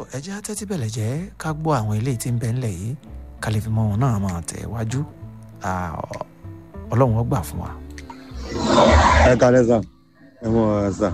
ẹ jẹ́ tẹ́tí bẹ̀lẹ̀ jẹ́ ká gbọ́ àwọn eléyìí tí ń bẹ ńlẹ̀ yìí ká lè fi mọ òun náà máa tẹ̀ wájú ọlọ́run ó gbà fún wa. ẹ kalẹ sà ẹ mọ ẹ sà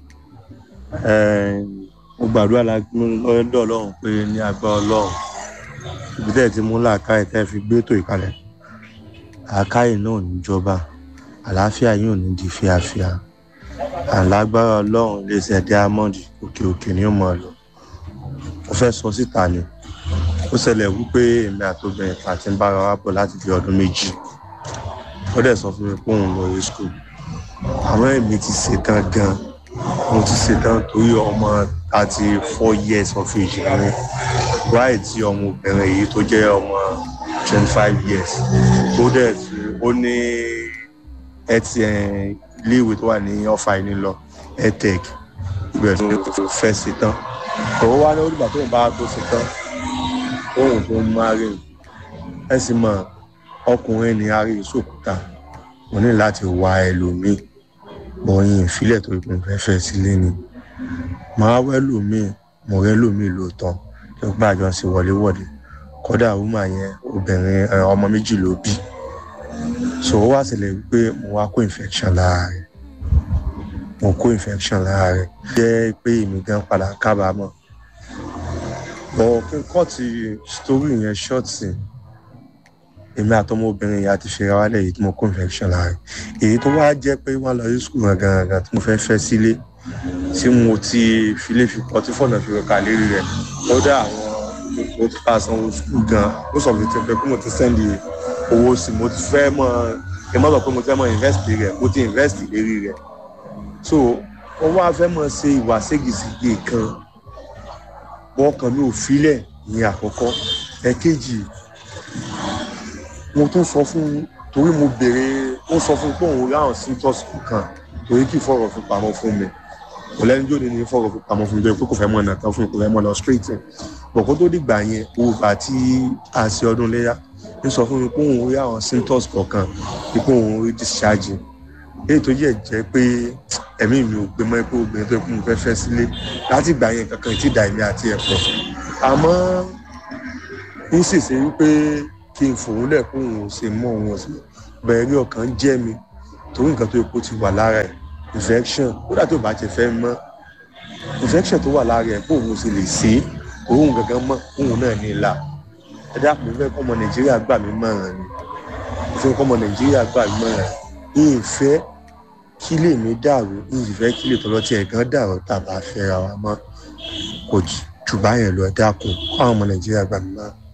ẹ mo gbàdúrà lọ́dọ̀ ọlọ́run pé ní agbá ọlọ́run ibi tẹ́ ẹ ti mú làákàyè tẹ́ ẹ fi gbé ètò ìkàlẹ̀ làákàyè náà ò ní jọba àlàáfíà yìí ò ní di fíafíà àlágbára ọlọ́run lè ṣe diamond òkè òkè ní ọmọ lọ mo fẹ́ sọ síta ni ó ṣẹlẹ̀ wípé èmi àtòbìnrin kan ti ń bára wa bọ̀ láti fi ọdún méjì ó dẹ̀ sọ fún mi pé òun lọ rí school àmọ́ èmi ti ṣetán gan mo ti ṣetán torí ọmọ thirty four years of age ni wáyé tí ọmọbìnrin yìí tó jẹ́ ọmọ twenty five years tó dẹ̀ ó ní ẹtì iléèwé tó wà ní ọ̀fà yìí lọ edtech ibẹ̀ tó fẹ́ ṣetán òun wá ní olùgbà tó ń bá tó ṣetán òun tó ń máa rí ẹ sì mọ ọkùnrin ní arí ìṣòkúta mo ní láti wá ẹlòmíì bọyìn ìfilẹ̀ tó ìpín fẹ́fẹ́ sílé ni màá wẹ́ lòmíì mo rẹ́ lòmíì lóòótọ́ tó gbàjọ sí wọléwọ̀de kódà wúmà yẹn obìnrin ọmọ méjì ló bí so ó wá sílẹ̀ wípé mo wá kó infection lára rẹ̀ mo kó infection lára rẹ̀ jẹ́ pé èmi gan padà kábàámọ̀ bọ̀ kí n kọ́ ti story yẹn short sí èmi àtọmọbìnrin yìí àti fìrà wálẹ̀ yìí tí mo kó infection lára rẹ̀ èyí tó wá jẹ́ pé wọ́n lọ sí school gangan tí mo fẹ́ fẹ́ sílé tí mo ti filé fi kọ́ tí fọ̀nà fi rọ̀kà lérí rẹ̀ kódà àwọn mo ti pa sanwó school gan ó sọ fún mi pé mo ti sẹ́ndì owó sí mo ti fẹ́ mọ̀ ẹ má bàa pé mo ti fẹ́ mọ̀ invest rẹ̀ mo ti invest lérí rẹ̀ so wọ́n wá fẹ́ mọ̀ ṣe ìwà ségesège kan wọ́n kàn mí ò filẹ̀ ní àkọ́kọ́ ẹ̀kejì mo tún sọ fún torí mo béèrè ó sọ fún pé òun ráhùn symptoms kan torí kì í fọ̀rọ̀ fi pamọ́ fún mi kò lẹ́nu jóde ní fọ̀rọ̀ fi pamọ́ fún mi pé kò fẹ́ mọ̀ ọ̀nà kan fún mi kò fẹ́ mọ̀ lọ straight bọ̀ kó tó dìgbà yẹn òòfà tí a ṣe ọdún léyà ń sọ fún mi pé òun rí àwọn symptoms kọ̀ọ̀kan pé òun rí discharge èyí tó yẹ jẹ́ pé ẹ̀mí mi ò gbé mọ́ pé obìnrin tó kún un fẹ́ fẹ́ sílé láti ìgbà yẹn kankan tí dà mí àti ẹ̀pọ̀ àmọ́ ń ṣèṣe wípé kí n fòun lẹ̀ kó òun ṣe mọ́ òun ọ̀sìn bẹ̀rẹ̀ rí ọkàn jẹ́ mi torí nǹkan tó yẹ kó ti wà lára ẹ̀ infection kódà tó bá ti fẹ́ mọ́ infection tó wà lára ẹ̀ kó òun ṣe lè ṣe é òun gangan mọ́ òun náà ní ìlà ẹ dákun fẹ́ kọ́ ọmọ nàìjíríà gbà mí mọ̀ràn ni fẹ́ kọ́ ọmọ nàìjíríà gbà mí mọ̀ràn ní ìfẹ́ kí lè mi dàrú ní ìfẹ́ kí lè tọ́lọ́ tí ẹ̀gán dàrú tàbá fẹ́ra wa mọ́ kò jù báyẹn lọ dákun kọ́ àwọn ọmọ nàìjíríà gbà mí mọ̀ràn.